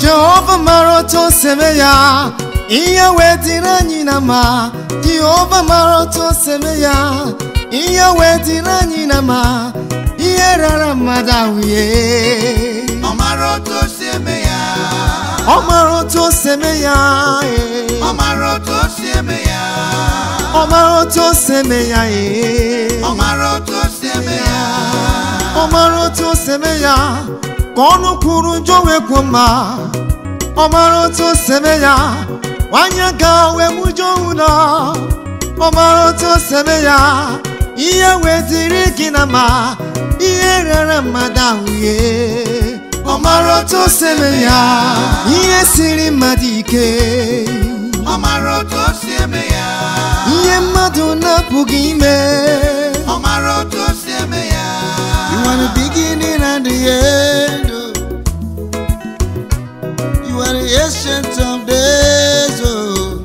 jehova mara otu o si eme ya ihe wee dịrị anyị na mma jehova mara otu o si eme ya ihe wee dịrị anyị na mma ihe rara mmadụ ahụhie ọ mara otu o si eme ya ọ mara otu o si eme ya ee. ọ mara otu o si eme ya ọ mara otu o si eme ya ee. ọ mara otu o si eme ya ọ mara otu o si eme ya ka ọnụ kwuru njọ wee kwuo mma ọ mara otu o si eme ya nwanyị ga wee mụjọ ụlọ ọ mara otu o si eme ya ihe wee dịrị gị na ma ihe rere mmadụ ahụhie ọ mara otu o si eme ya ihe siri mmadụ ike ọ mara otu o si eme ya ihe mmadụ na-apụghị ime ọ mara otu o si eme ya You are the beginning and the end. oh. You are the ancient of days. Oh.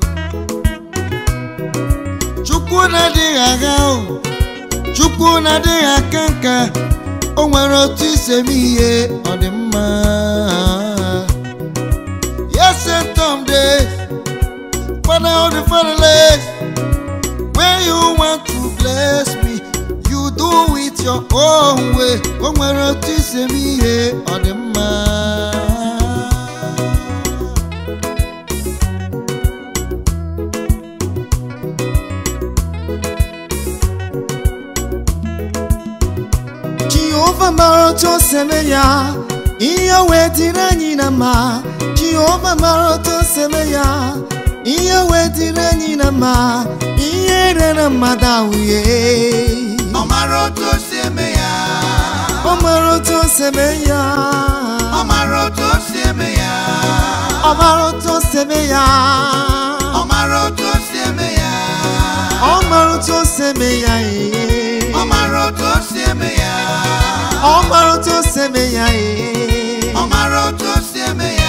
Chukwu na-adịghị agha o. Chukwu na-adịghị aka nka. O nwere otu isi eme ihe ọ dị mma. Ancient of days. Father of the fatherless. When you want to bless me, you do it your own way. O nwere otu isi eme ihe ọ dị mma. Jehova mara otu o si eme ya, ihe wee dịrị anyị na mma. Jehova mara otu o si eme ya, ihe wee dịrị anyị na mma. Ihe rere mmadụ ahụhie. ọ mara otu o si eme ya Ọ mara otu o si eme ya. ọ mara otu o si eme ya Ọ mara otu o si eme ya. ọ mara otu o si eme ya Ọ mara otu o si eme ya. ee. ọ mara otu o si eme ya Ọ mara otu o si eme ya. ee. ọ mara otu o si eme ya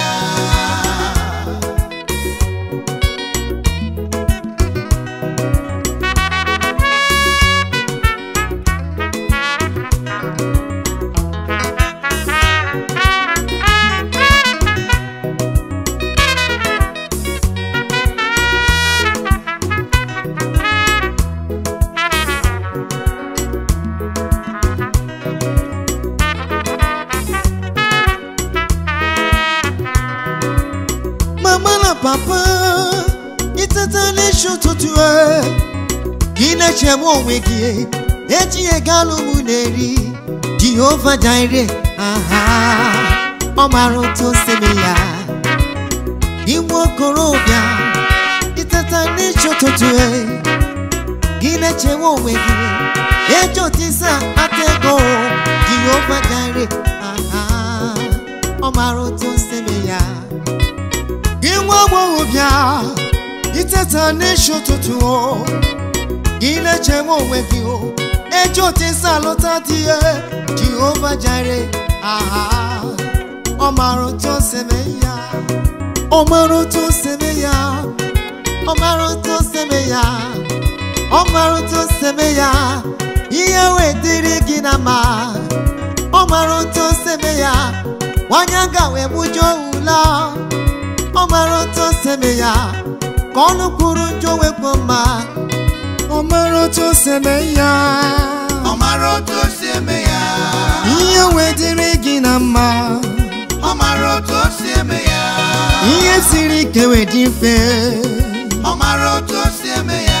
mama na papa iteta n'isi ụtụtụ e gị na-echegbu onwe gị etinye galụ m na-eri jehova jaire aha ọ mara otu o si eme ya igbu okorobịa iteta n'isi ụtụtụ e gị na-echegbu onwe gị eji otu isi akpata ego jehova jaire aha ọ mara otu o si eme ya gị nwa agbọghọbịa iteta n'isi ụtụtụ o gị na-echegbu onwe gị o eji otu isi alụta di ya jehova jare aha ọ mara otu o si eme ya ọ mara otu o si eme ya ọ mara otu o si eme ya ọ mara otu o si eme ya ihe wee dịrị gị na mma ọ mara otu o si eme ya nwanyị aga wee mụjọ ụlọ ọ mara otu o si eme ya ka ọnụ kwuru njọ wekpo mma ọ mara otu o si eme ya ọ mara otu o si eme ya ihe wee dịrị gị na mma ọ mara otu o si eme ya ihe siri ike wee dị mfe ọ mara otu o si eme ya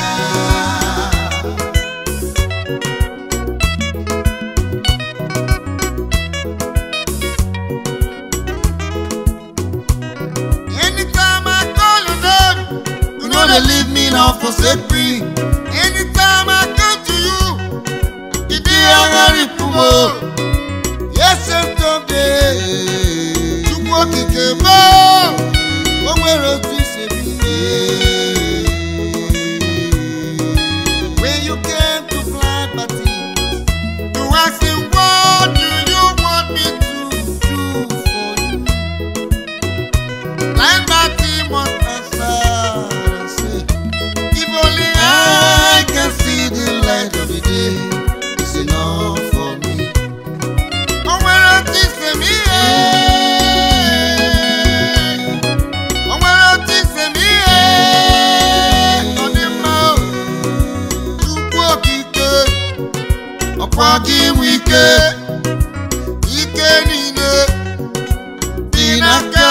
anytime I call your name you know they leave me now for set free anytime I come to you you dey aghari pumo yes of day chukwu okike mee o nwere otu isi ebi when you came to fly party you ask him what do you want me to do for you blind party must answer and say if only I can see the light of the day it's enough for me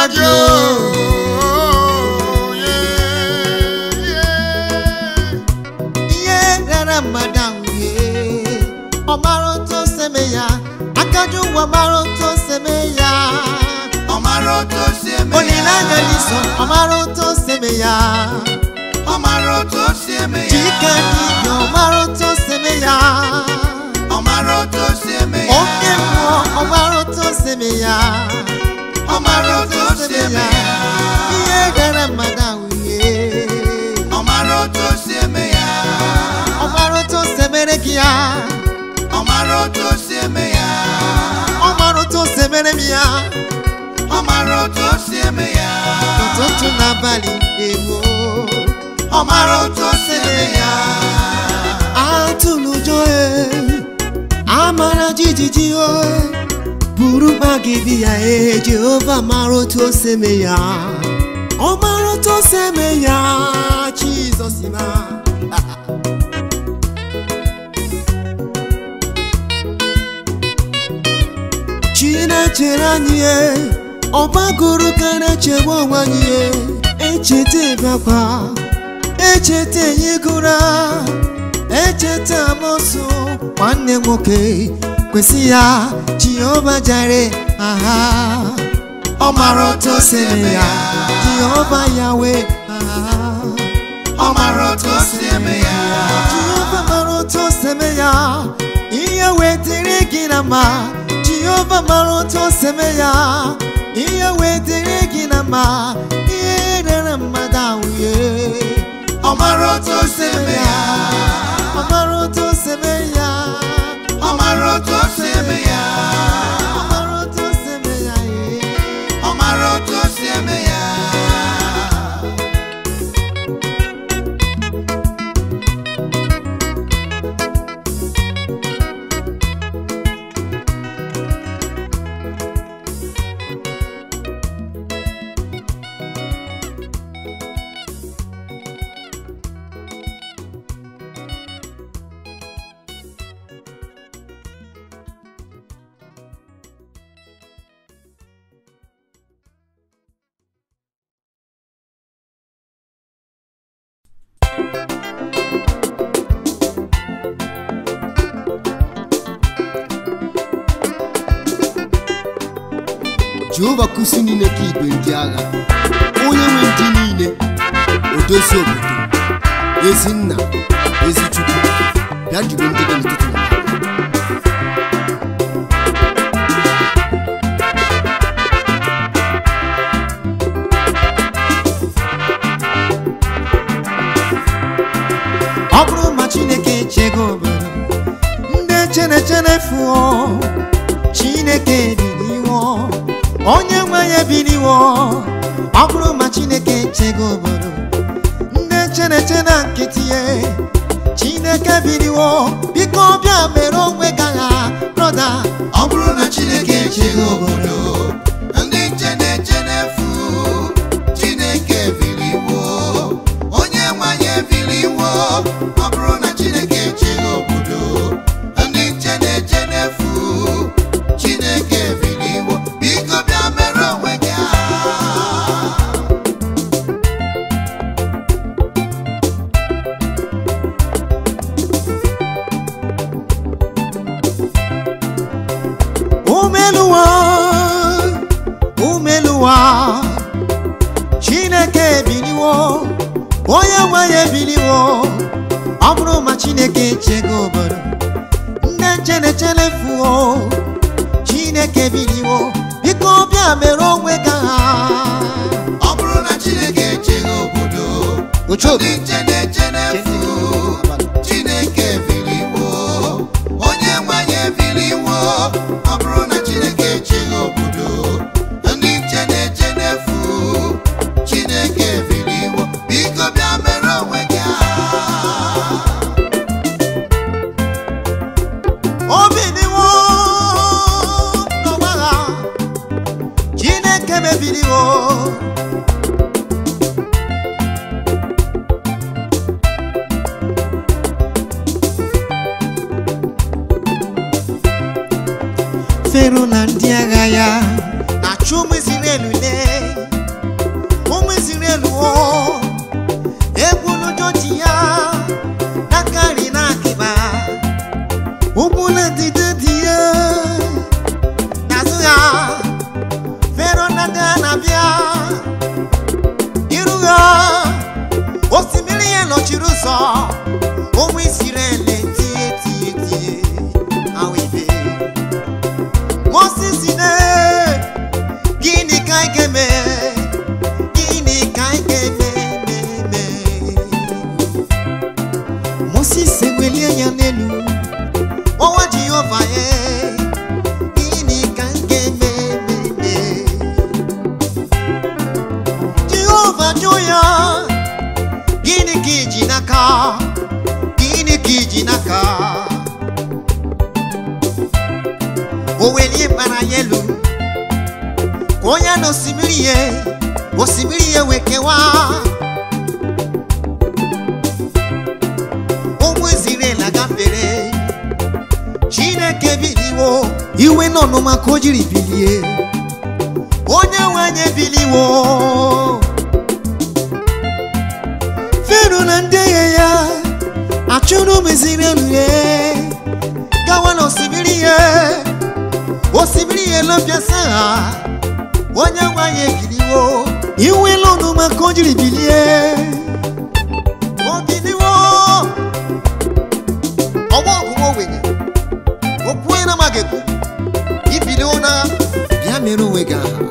mmadụ ihe rara mmadụ ahụ ihe ọ mara otu o si eme ya akaju ụwa mara otu o si eme ya Ọ mara otu o si eme olileanya ya. n'iso ọ mara otu o si eme ya Ọ mara otu o si eme ya. chike dibịa ọ mara otu o si eme ya Ọ mara otu o si eme ya. oke mmụọ ọ mara otu o si eme ya Ọ mara otu o si eme ya. ihe gara mmadụ ahụ ihe Ọ mara otu o si eme ya. ọ mara otu o si emere gị ya Ọ mara otu o si eme ya. ọ mara otu o si emere m ya Ọ mara otu o si eme ya. ụtụtụ n'abalị ewo Ọ mara otu o si eme ya. atụlụ ụjọ e amara jijiji o buru mkpa gị bi ya e jehova mara otu o si eme ya ọ mara otu o si eme ya jizọs ma chinechere anyị e ọgbagoro ka na-echegbu onwe anyị e echeta ịbịakwa echeta enyegora echeta amosu nwanne nwoke kwesị ya jehova jare aha ọ mara otu o si eme ya jehova yawe aha Ọ mara otu o si eme ya. jehova mara otu o si eme ya ihe wetara gị na mma jehova mara otu o si eme ya ihe wetara gị na mma ihe rere mmadụ ahụ ye Ọ mara otu o si eme ya. ọ mara otu o si eme ya Ọ mara otu o si eme ya. ọ mara otu o si eme ya ye. Ọ mara otu o si eme ya. jehova kusi niile ka igwe ndị agha onye nwe ndị niile odozi obodo ezi nna ezi chukwu bịa jiri ndị gị n'ụtụtụ na abalị. ọ bụrụ ma chineke echego obodo ndị chenechene fụọ chineke ebiliwo onye nwe ya ebiliwo ọ bụrụ ma chineke echego obodo ndị cheneche na nkịtị ya chineke biliwo biko bịa mere onwe gị agha brọda Ọ bụrụ na Chineke echeghị obodo, ndị nche na-eche n'efu. Chineke biliwo, onye nwanyị ebiliwo. Ọ bụrụ na Chineke echeghị obodo, ndị nche na-eche n'efu. Chineke biliwo, biko bịa mere onwe gị agha. umeluwa umeluwa chineke ebiliwo onye nwe ya ebiliwo ọ bụrụ ma chineke echego obodo nne chenechene fuo chineke ebiliwo biko bịa mere onwe gị ha Ọ bụrụ na Chineke echeghị obodo, Ochobi. ndị nche na-eche n'efu. Chineke biliwo, onye nwanyị ebiliwo. Ọ bụrụ na Chineke echeghị obodo, ndị nche na-eche n'efu. Chineke biliwo, biko bịa mere onwe gị agha. obiliwo n'ọgbagha chineke mebiliwo fero na ndị agha ya na-achụ ụmụ Izrel ule na-abịa iru ha osimiri ya nọchiri ụzọ ụmụ Izrel tie tie tie awibe Moses ne gịnị ka anyị ga-eme gịnị ka anyị ga-eme eme Moses ewelie ya n'elu ọwa Jehova ye gịnị ka anyị ga-eme eme Jehova jụ ya gịnị ka iji n'aka gịnị ka iji n'aka o welie mkpara ya elu ka onye na osimiri ya osimiri ya wee kewaa ụmụ Izrel agafere Chineke biliwo iwe n'ọnụma ka o jiri bilie onye nwe anyị ebiliwo Fero na ndị agha ya achụrụ ụmụ Izrel ya gawa n'osimiri ya osimiri ya elopịasa ha onye nwe anyị ebiliwo iwe n'ọnụma ka o jiri bilie o biliwo ọgbọ ọgụgụ ogbenye okwu onye na-amaghị ekwu ibiliwo na bịa mere onwe gị aha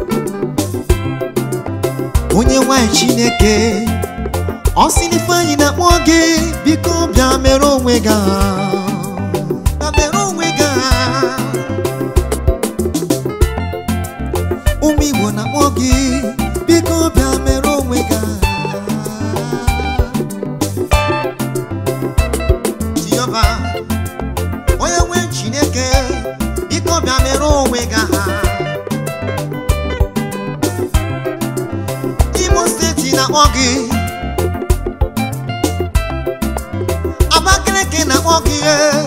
onye nwanyị chineke ọ sị na ifeanyị na-akpọ gị biko bịa mere onwe gị aha bịa mere onwe gị aha ụmụ igbo na-akpọ gị biko bịa mere onwe gị aha Jehova onye nwe chineke biko bịa mere onwe gị aha Imo steeti na-akpọ gị Abakaliki na-akpọ gị eh.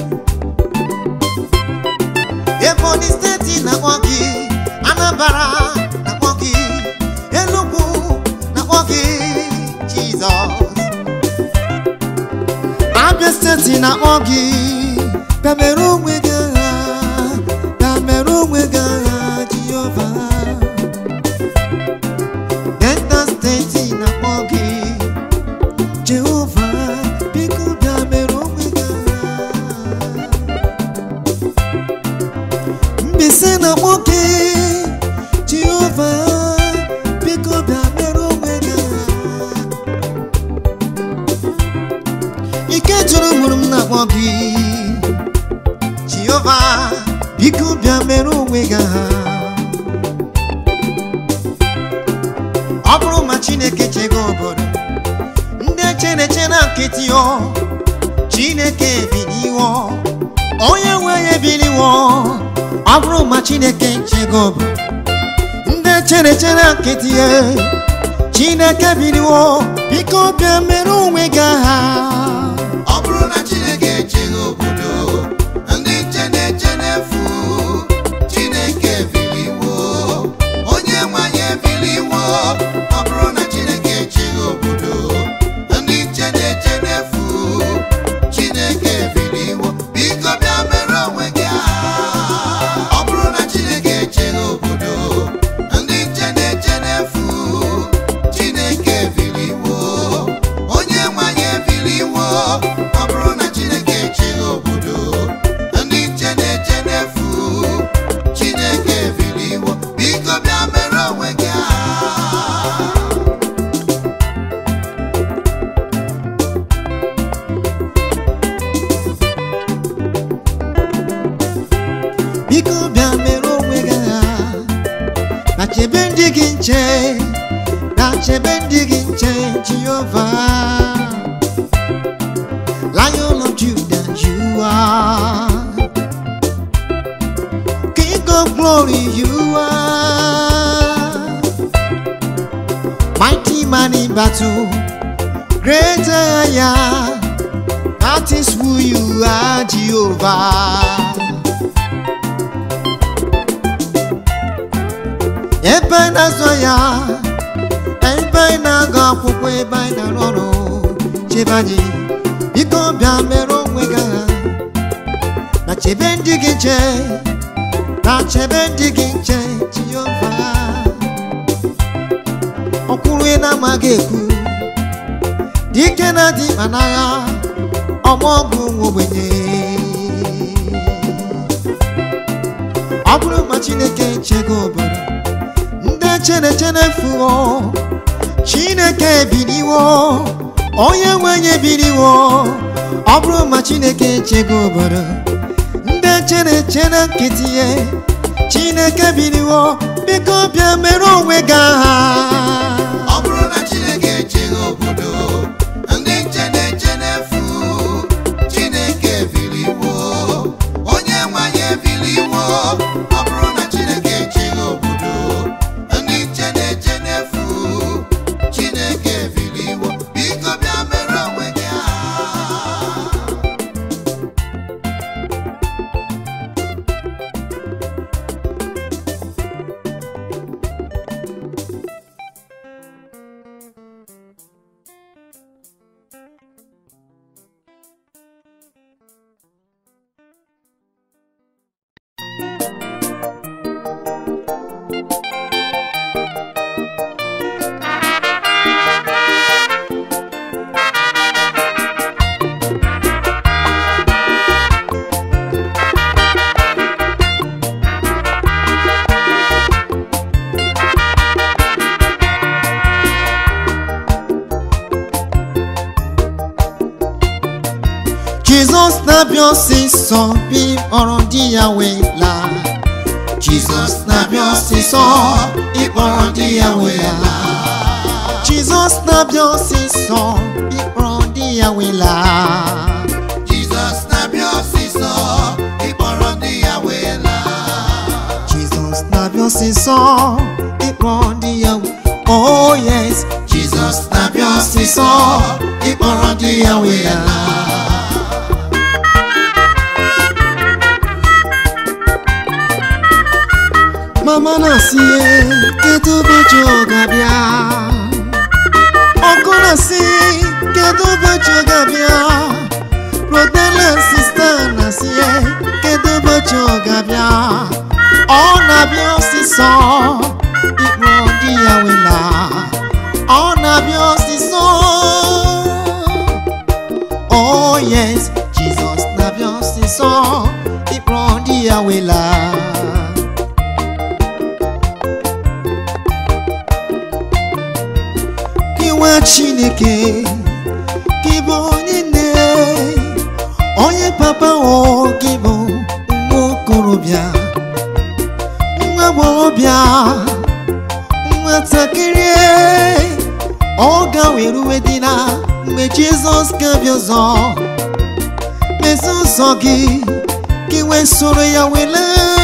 Ebonyi steeti na-akpọ gị Anambra na-akpọ gị Enugu na-akpọ gị Jizọs Abia steeti na-akpọ gị bịa mere onwe gị agha bịa mere onwe gị agha Jehova Delta steeti na-akpọ gị Jehova biko bịa mere onwe gị agha Mbaise na-akpọ gị Jehova biko bịa mere onwe gị agha ike jụrụ mụrụ m na-akpọ gị Jehova biko bịa mere onwe gị aha ọ bụrụ ma Chineke chego obodo ndị echere eche na nkịtị ọ Chineke ebiliwo onye nwe ya ebiliwo ọ bụrụ ma Chineke chego obodo ndị echere eche na nkịtị ya Chineke biliwo biko bịa mere onwe gị aha ọ bụrụ na chineke echeghị obodo ndị nche na-eche n'efu chineke ebiliwo onye nwanyị ebiliwo ọ bụrụ na chineke echeghị obodo ndị nche na-eche n'efu chineke ebiliwo biko bịa mere onwe gị aha ọ bụrụ na chineke echeghị obodo ndị nche na-eche n'efu chineke ebiliwo onye nwanyị ebiliwo ọ bụrụ na chineke echeghị obodo ndị nche na-eche n'efu chineke ebiliwo biko bịa mere onwe gị aha biko bịa mere onwe gị agha na chebe ndị gị nche na chebe ndị gị nche Jehova Lion of Judah you are King of glory you are Mighty man in battle Great I am That is who you are Jehovah ebe anyị na-azụ ya ebe anyị na-agụ akwụkwọ ebe anyị na-arụ ọrụ chebe anyị biko bịa mere onwe gị agha na chebe ndị gị nche na chebe ndị gị nche Jehova okwuru na-amaghị ekwu dike na dị mkpa n'agha ọgbọgụ nwa ogbenye ọ bụrụ ma chineke nchego obodo ndị chere chere fuo chineke ebiliwo onye nwenye ebiliwo ọ bụrụ ma chineke nchego obodo ndị chere chere nkịtị ya chineke biliwo biko bịa mere onwe gị agha ọ bụrụ na chineke echeghị obodo ndị nche na-eche n'efu chineke ebiliwo onye nwanyị ebiliwo ọ bụrụ na chineke echeghị obodo ndị nche na-eche n'efu chineke ebiliwo biko bịa mere onwe gị agha jizọs na-abịa ọsịsọ bi ọrụ di ya wee laa jizọs na-abịa ọsịsọ ịkpọrọ di ya wee laa jizọs na-abịa ọsịsọ ịkpọrọ di ya wee laa jizọs na-abịa ọsịsọ ịkpọrọ di ya wee laa jizọs na-abịa ọsịsọ ịkpọrọ di ya wee oh yes jizọs na-abịa ọsịsọ ịkpọrọ di ya wee laa mama na-asị "Ee, kedu ụbọchị ọ ga-abịa ọkụ na-asị kedu ụbọchị ọ ga-abịa brother and sister na-asị "Ee, kedu ụbọchị ọ ga-abịa ọ na-abịa ọsịsọ ikpọ di ya wela ọ na-abịa ọsịsọ oh yes jizọs na-abịa ọsịsọ ikpọ di ya wela iwe chineke gị bụ onye nne onye papa o gị bụ nwa okorobịa nwa agbọghọbịa nwatakịrị ọ ga-weruwe dị na mgbe jizọs ga-abịa ọzọ mezi ụzọ gị ka iwe soro ya wele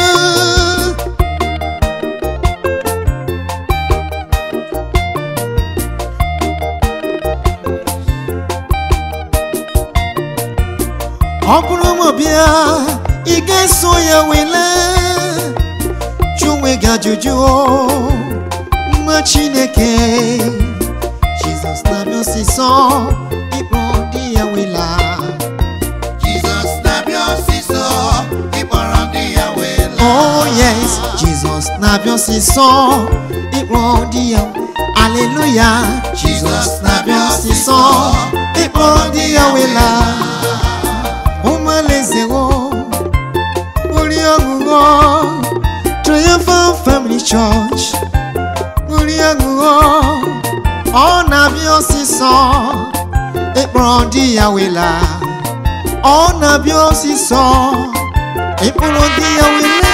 ọ bụrụ ma bịa ị ga-eso ya wele jụ onwe gị ajụjụ nwa chineke jizọs na-abịa ọsịsọ ịkpọ di ya wela jizọs na-abịa ọsịsọ ịkpọrọ di ya wee laa oh yes jizọs na-abịa ọsịsọ ịkpọ di ya aleluya jizọs na-abịa ọsịsọ ịkpọ di ya wela ụmụalezewo uri ọṅụṅụ triumphant family church uri ọṅụṅụ ọ na-abịa ọsịsọ ịkpọrọ di ya wela ọ na-abịa ọsịsọ ịkpọrọ di ya wela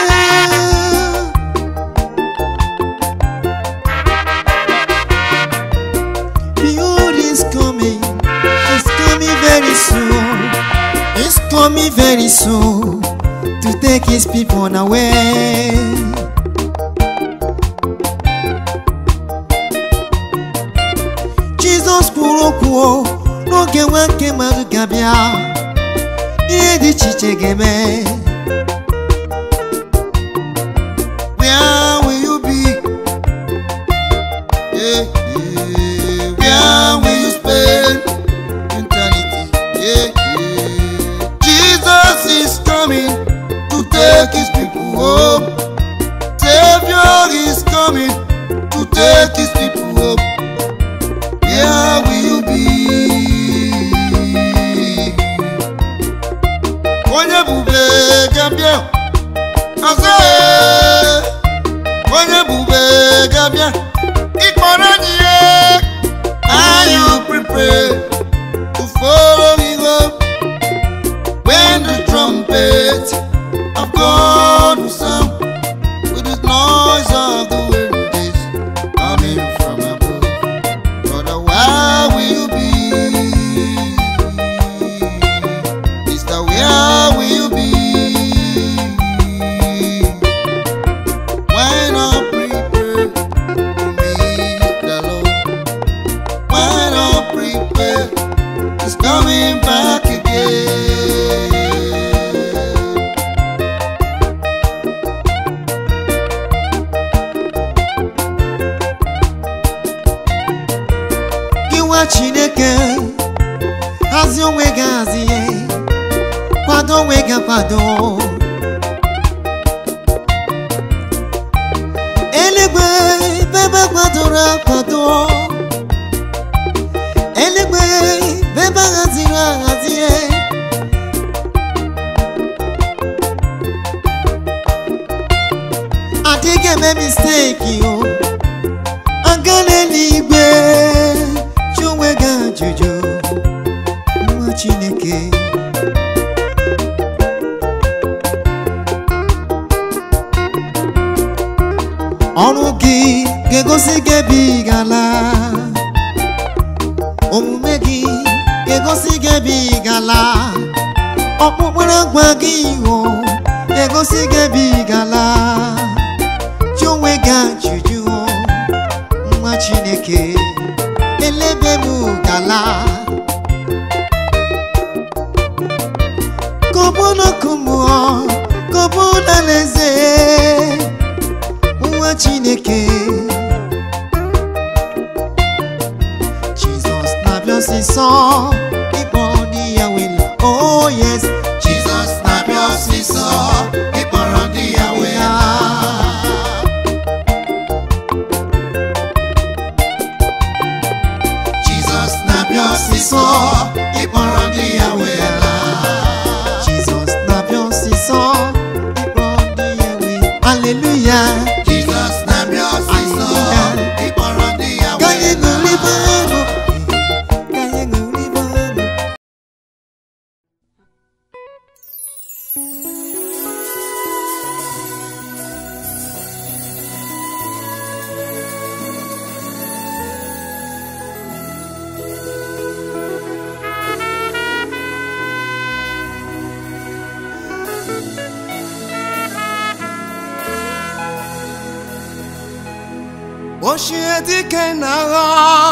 Behold is coming, it's coming very soon. It's coming very soon to take his people away. Jizọs kwuru okwu o, n'oge nwa nke mmadụ ga-abịa ihe dị iche iche ga-eme Where will you be? Yeah, yeah. Where will you spend eternity? Yeah, yeah. Jesus is coming to take his people home. Savior is coming to take his people home. ebube ga-abịa ọzọ ee, onye ebube ga-abịa ịkpọrọ anyị ihe Are you prepared to follow him up when the trumpet of God will sound with the noise of the wind is coming from above? Brother, where will you be? Sister, where will you be? When I'm prepared to meet the Lord. When I'm prepared, He's coming back again. Gị nwa Chineke, hazie onwe gị hazie, kwado onwe gị akwado. Eluigwe ebe ebe kwadoro akwado. eluigwe bụ ebe ahaziri ahazie adịghị eme misteki o aga n'eluigwe jụ onwe gị ajụjụ nwa chineke ọrụ gị ga-egosi gị ebe ị gala omume gị ga-egosi gị ebe ị gala ọkpụkpụrụ agwa gị iho ga-egosi gị ebe ị gala jụ onwe gị ajụjụ nwa chineke elebe m gala kọbụnọkụmụọ kọbụnalaeze nwa chineke Jesus na-abịa ọsịsọ ịkpọ ndị ya wela oh yes Jizọs na-abịa ọsịsọ ịkpọrọ ndị ya wee laa. Jizọs na-abịa ọsịsọ ịkpọrọ ndị ya wee laa. Jesus na-abịa ọsịsọ ịkpọ ndị ya wela hallelujah Jizọs na-abịa ọsịsọ ịkpọrọ ndị ya ka anyị wee laa. ṅụrịba ọṅụ ka anyị ṅụrịba ọṅụ ochie dike na agha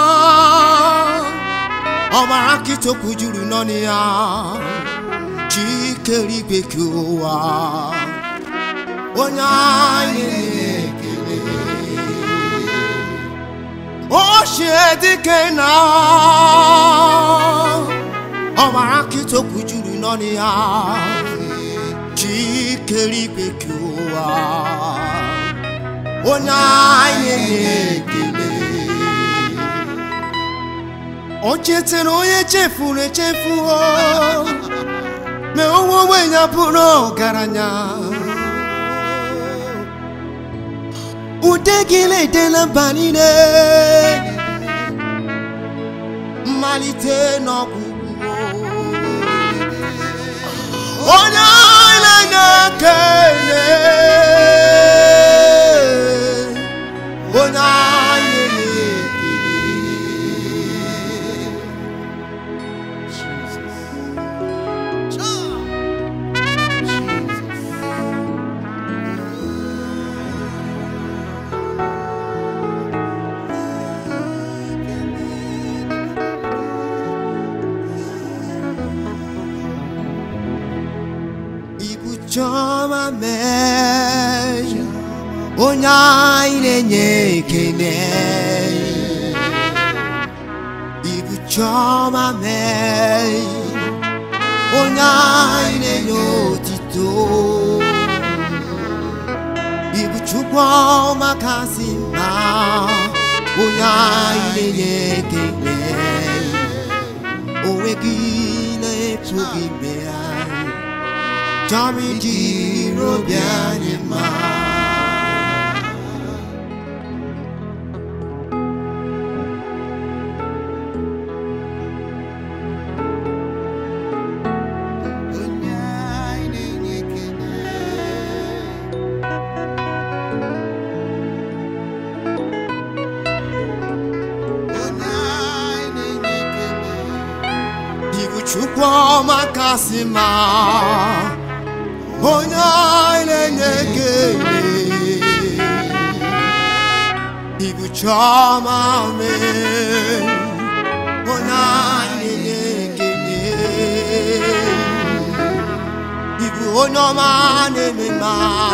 ọbara kịtokwu juru n'ọnụ ya chikere igwe ka ụwa onye anyị na-ekele ochie dike na agha ọbara kịtokwu juru n'ọnụ ya chikere igwe ka ụwa onye anyị na-ekele o chetara onye chefuru echefu o mee onwe ogbenye bụrụ ọgaranya ude gị na-edela mba niile mmalite n'ọgwụgwụ onye anyị na-enye ekele onye anyị na-ekele ibu chọma mee onye anyị na-enye ekele ibu chọma mee onye anyị na-enye otito ibu chukwu ọma kasị mma onye anyị na-enye ekele onwe gị na-efu gị mee anyị chọrọ ijiri obi anyị mma onye anyị na-enye ekele onye anyị na-enye ekele Ibu Chukwu ọma kasị mma onye anyị na-enye ekele Ibu Chiọma mee onye anyị na-enye ekele Ibu onye ọma na-eme mma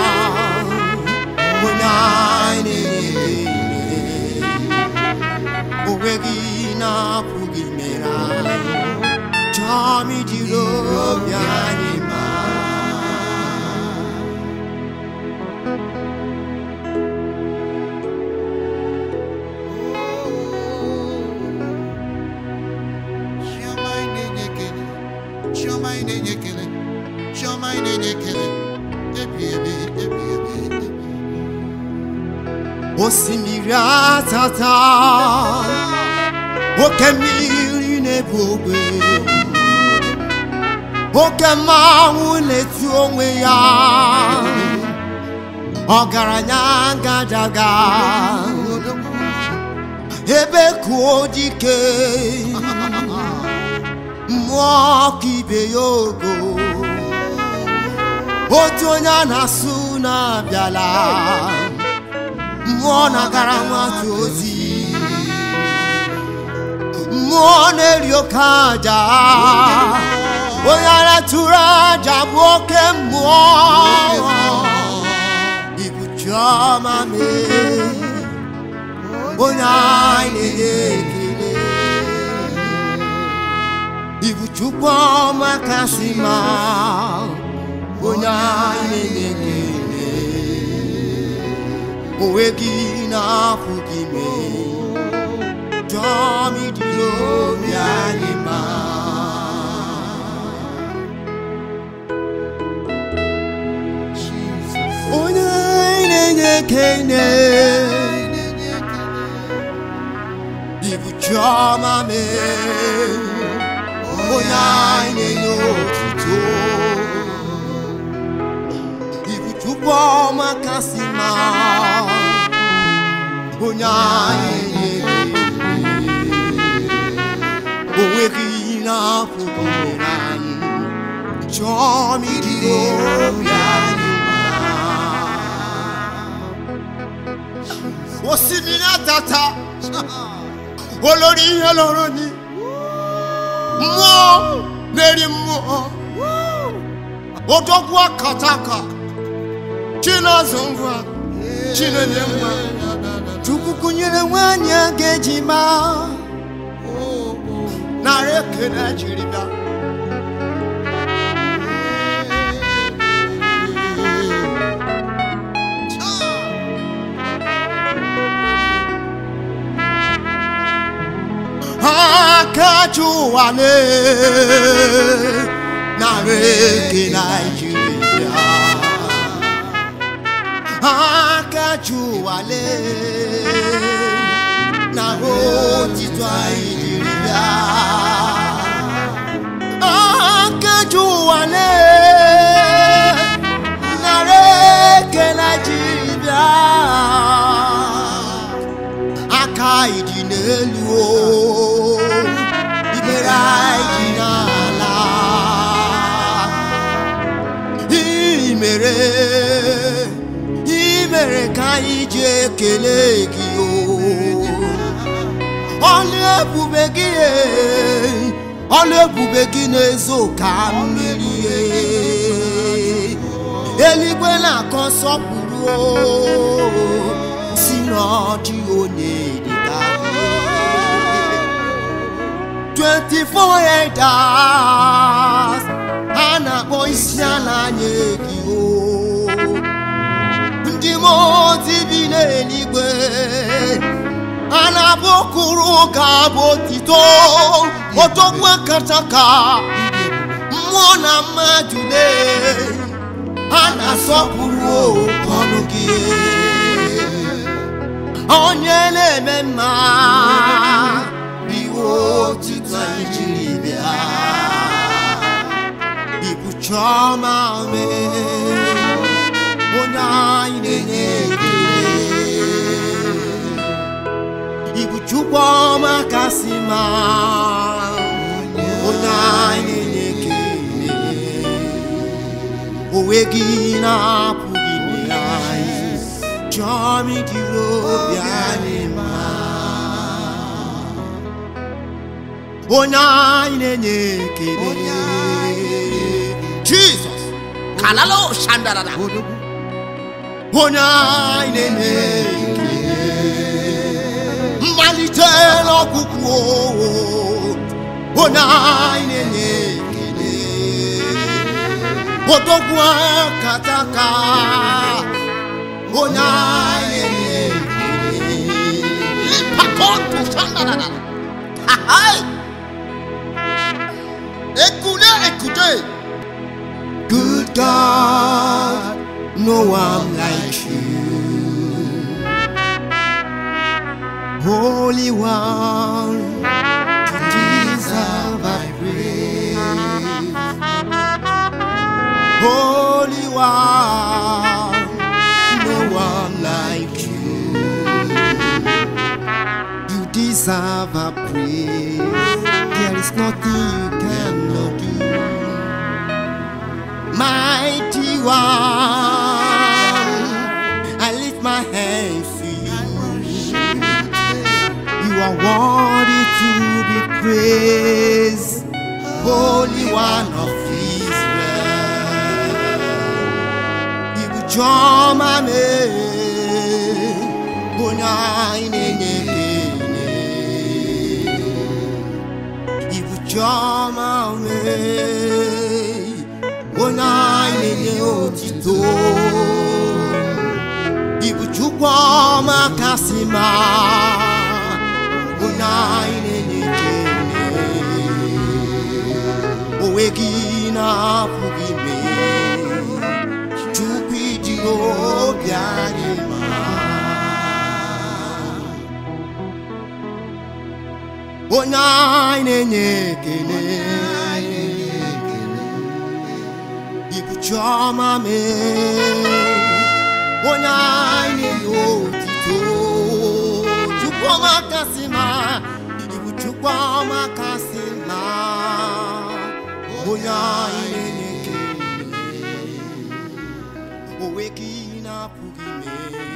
onye anyị na-enye ekele onweghị na-apụghị mere anyị chọọ m ijiri obi anyị ma Chioma anyị na-enye ekele Chioma anyị na-enye ekele Chioma anyị na-enye ekele ebi ebi ebi ebi ebi osimiri atata oke mmiri na-ebu ogbe oke mmanwụ na-eti onwe ya ọgaranya gadaga ebe kuo dike mmụọ ọkụ ibe ya ogo otu onye a na-asụ na-abịala mmụọ na-agara nwata ozi mmụọ na-eri oke aja onye ara tụrụ aja bụ oke mmụọ ibu chiọma mee onye anyị na-enye ekele ibu chukwu ọma kasị mma onye anyị na-enye ekele onwe gị na-apụ gị mee chọọ m ijiri obi anyị ma Jesus onye anyị na-enye ekele anyị na-enye ekele ibu chiọma mee onye anyị na-enye otuto ibu chukwu ọma kasị mma onye anyị na-enye onwe gị na-apụghị mere anyị chọọ m ijiri obi anyị ma osimiri atata olórí ihe lọrọ ni mmụọ na-eri mmụọ odogwu akataka chinazụ ngwa chinenye ngwa chukwu kụnyere nwanyị a ga-eji maa narị ekele jiri bịa akacha ụwa lee narị eke naijiria akacha ụwa lee na otito anyị jiri bịa akacha ụwa lee narị eke naijiria aka ịdị n'elu o ibere anyị dị n'ala imere imere ka anyị ji ekele gị o ọlụ ebube gị e, ọlụ ebube gị na-ezo ka mmiri e. eluigwe na-akọ nsọpụrụ o si n'ọdị onye dịka gị 24 elders a na-akpọ isi ala nye gị o ndị mmụọ ozi bi n'eluigwe a na-abụkụrụ ka bụ otito otogbu akataka mmụọ na mmadụ lee a na-asọpụrụ ọnụ gị onye na-eme mma iwe otito anyị jiri bịa ibu chiọma mee onye anyị na-enye ekele ibu chukwu ọma kasị ma onye anyị na-enye ekele onwe gị na-apụghị ime anyị chiọma jiri obi anyị ma onye anyị na-enye ekele jizọs kalalo shandarada onye anyị na-enye ekele mmalite n'ọgwụgwụ onye anyị na-enye ekele odogwu kataka onye anyị na-enye ekele lipakotu shandarada ahai ekule ekute good god no one like you Holy One, you deserve our praise. Holy One, no one like you. You deserve our praise. There is nothing you cannot do. Mighty One, I lift my hands to you. You are worthy to be praised, Holy One of Israel. Ibu chọma mee, onye anyị na-enye ekele. Ibu chọma mee, onye anyị na-enye otito. Ibu chukwu ọma kasị ma onye anyị na-enye ekele onwe gị na-apụghị mee chukwu iji obi anyị ma onye anyị na-enye ekele ibu chiọma mee onye anyị na-enye otito chukwuma kasị ma ibu chukwuma kasị ma onye anyị na-enye ekele onwe gị na-apụghị mee